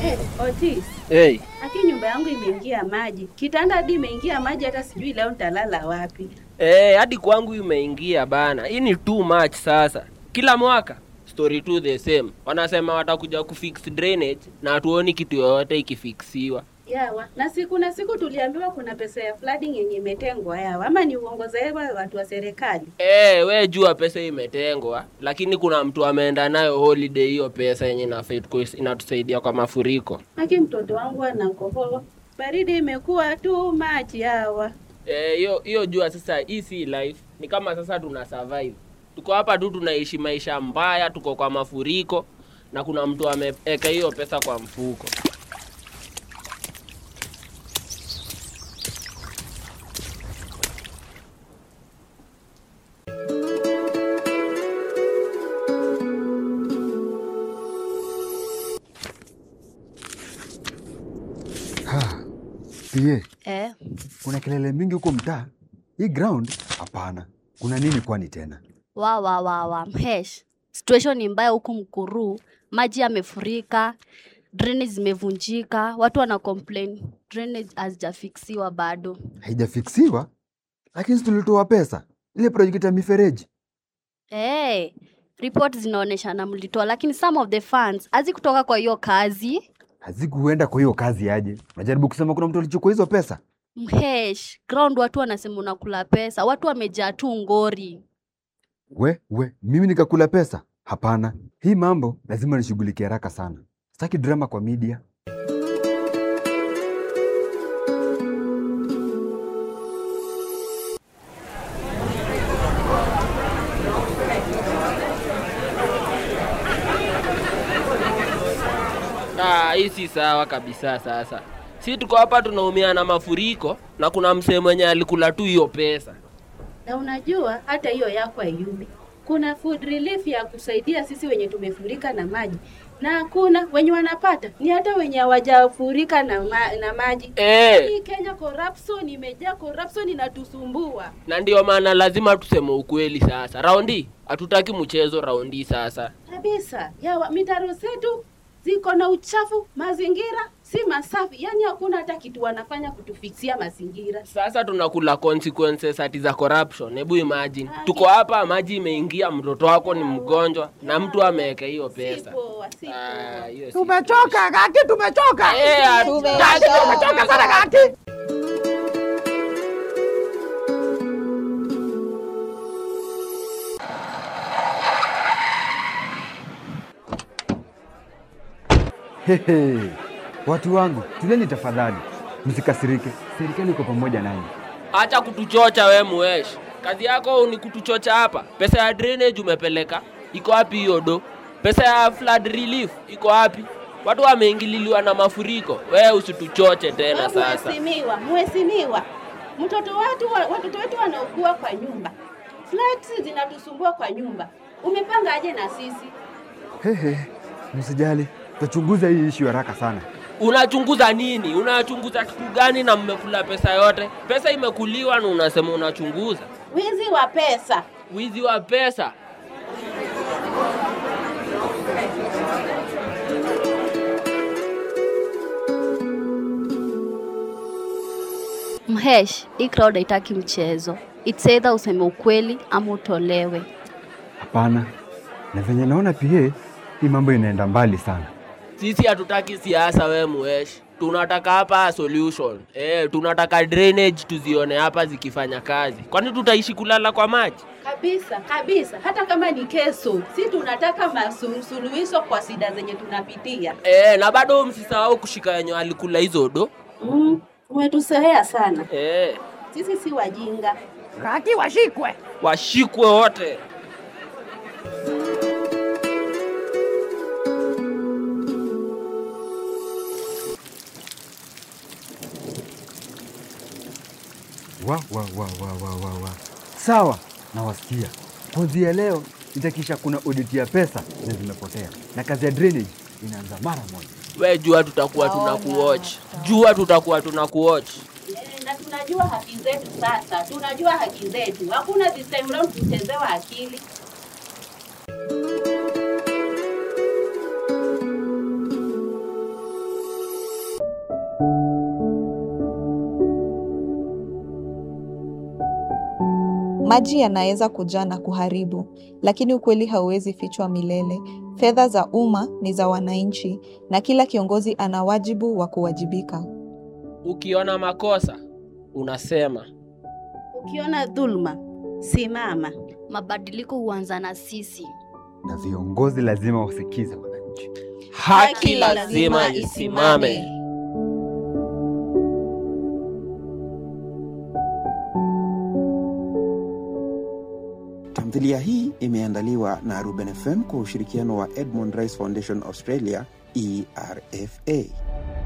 Eh, Otis, Hey, aki nyumba yangu imeingia maji. Kitanda hadi imeingia maji hata sijui leo nitalala wapi. hey, hadi kwangu imeingia bana. Hii ni too much sasa. Kila mwaka story tu the same. Wanasema watakuja kufix drainage na hatuoni kitu yoyote ikifiksiwa. Yawa, na siku na siku tuliambiwa kuna pesa ya flooding yenye imetengwa yawa, ama ni uongo za hewa watu wa serikali? Eh, we jua pesa imetengwa, lakini kuna mtu ameenda nayo holiday hiyo pesa yenye inafaa ituko- inatusaidia kwa mafuriko. Aki mtoto wangu anakohoa, baridi imekuwa too much yawa. Eh, hiyo hiyo jua sasa hii si life. Ni kama sasa tuna survive. Tuko hapa tu tunaishi maisha mbaya, tuko kwa mafuriko na kuna mtu ameweka hiyo pesa kwa mfuko. Ha, pie, Eh, kuna kelele mingi huko mtaa. Hii ground? Hapana. Kuna nini kwani tena? wa wa wa wa mhesh, situation ni mbaya huku Mkuru, maji yamefurika, drainage zimevunjika, watu wana complain drainage hazijafiksiwa bado. Haijafiksiwa? Lakini si tulitoa pesa. Ile project ya mifereji. Hey, report zinaonyesha na mlitoa, lakini some of the funds hazikutoka kwa hiyo kazi. Hazikuenda kwa hiyo kazi aje. Unajaribu kusema kuna mtu alichukua hizo pesa? Mhesh, ground watu wanasema unakula pesa, watu wamejaa tu ngori. We, we, mimi nikakula pesa? Hapana. Hii mambo lazima nishughulikie haraka sana. Sitaki drama kwa media. Ah, hii si sawa kabisa sasa. Si tuko hapa tunaumia na mafuriko na kuna msee mwenye alikula tu hiyo pesa. Na unajua hata hiyo yako haiyumi. Kuna food relief ya kusaidia sisi wenye tumefurika na maji, na kuna wenye wanapata ni hata wenye hawajafurika na, ma, na maji. Eh, Hii Kenya corruption imejaa, corruption inatusumbua. na ndio maana lazima tuseme ukweli sasa. Raundi hatutaki mchezo raundi sasa. kabisa. Yawa, mitaro zetu ziko na uchafu, mazingira si masafi, yaani hakuna hata kitu wanafanya kutufikisia mazingira. Sasa tunakula consequences ati za corruption. Hebu imagine. Tuko hapa maji imeingia, mtoto wako ni mgonjwa na mtu ameweka hiyo Si pesa. poa, si Ah, poa. hiyo si Tumechoka kaki, tumechoka. Eh, hatutaki. Tumechoka sana kaki. Hehe. Watu wangu, tulieni tafadhali. Msikasirike. Serikali iko pamoja nanyi. Acha kutuchocha we muesh. Kazi yako ni kutuchocha hapa. Pesa ya drainage umepeleka, iko wapi hiyo do? Pesa ya flood relief iko wapi? Watu wameingililiwa na mafuriko. We usituchoche tena sasa. Mheshimiwa, mheshimiwa, mtoto wetu wa- watoto wetu wanaugua kwa nyumba, floods zinatusumbua kwa nyumba. Umepanga aje na sisi? Hehe. Msijali. Tutachunguza hii ishu haraka sana. Unachunguza nini? Unachunguza kitu gani na mmekula pesa yote? Pesa imekuliwa na unasema unachunguza. Wizi wa pesa. Wizi wa pesa. Mhesh, hii crowd haitaki mchezo. It's either useme ukweli ama utolewe. Hapana. Na venye naona pia hii mambo inaenda mbali sana. Sisi hatutaki siasa we muesh. Tunataka hapa solution. Eh, tunataka drainage tuzione hapa zikifanya kazi. Kwani tutaishi kulala kwa maji? Kabisa, kabisa. Hata kama ni keso, si tunataka masuluhisho kwa shida zenye tunapitia. Eh, na bado msisahau kushika yenye alikula hizo do. Mm, umetusahea sana. Eh, Sisi si wajinga. Kaki washikwe. washikwe wote. Wa, wa, wa, wa, wa, wa, wa. Sawa, nawasikia. Kuanzia leo nitakisha kuna audit ya pesa na zimepotea, na kazi ya drainage inaanza mara moja. We jua tutakuwa tunakuwatch. Jua tutakuwa tunakuwatch. Eh, na tunajua haki zetu sasa, tunajua haki zetu. Hakuna this time round kuchezewa akili. Maji yanaweza kujaa na kuharibu, lakini ukweli hauwezi fichwa milele. Fedha za umma ni za wananchi na kila kiongozi ana wajibu wa kuwajibika. Ukiona makosa unasema. Ukiona dhuluma, simama. Mabadiliko huanza na sisi. Na viongozi lazima wasikize wananchi. Haki lazima isimame. Tamthilia hii imeandaliwa na Ruben FM kwa ushirikiano wa Edmund Rice Foundation Australia, ERFA.